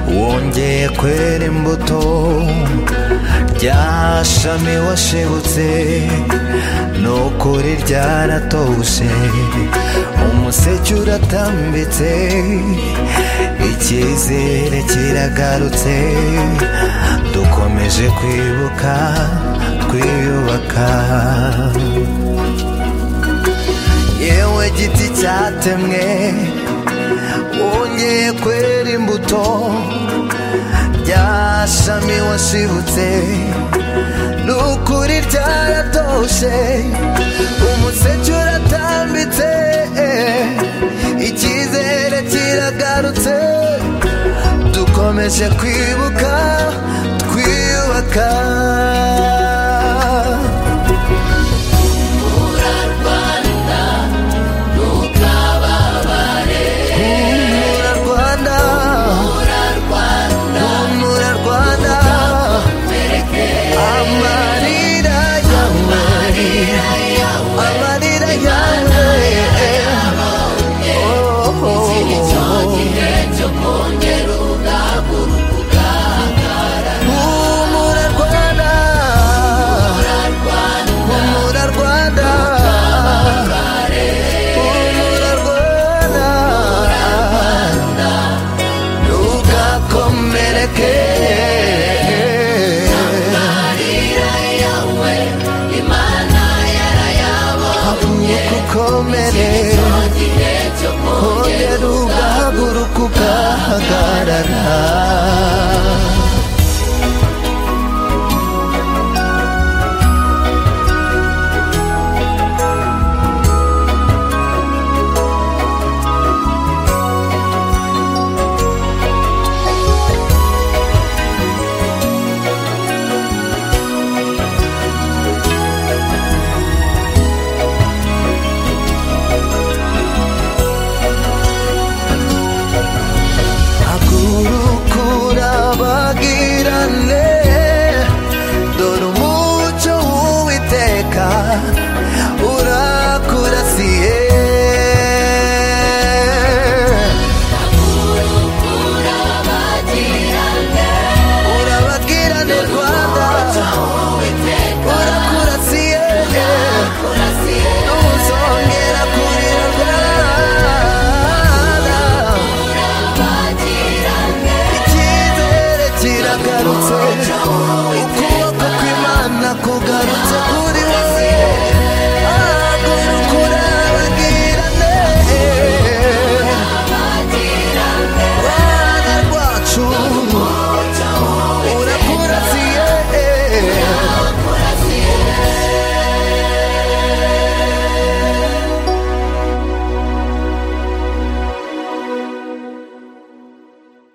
ryongeye kwera imbuto rya shami washibutse ni ukuri ryaratoshe umuseke uratambitse icyizere kiragarutse dukomeje kwibuka twiyubaka yewe giti cyatemwe wongeye kwera imbuto rya shami washibutse ni ukuri ryaratoshe umuseke uratambitse icyizere kiragarutse dukomeje kwibuka twiyubaka humura rwanda humura rwanda amarira yawe amarira yawe oh, humura rwanda humura rwanda humura rwanda ntugakomereke Habumye kukomere Hongera ugahaguruka ugahagarara Haguruka urabagirane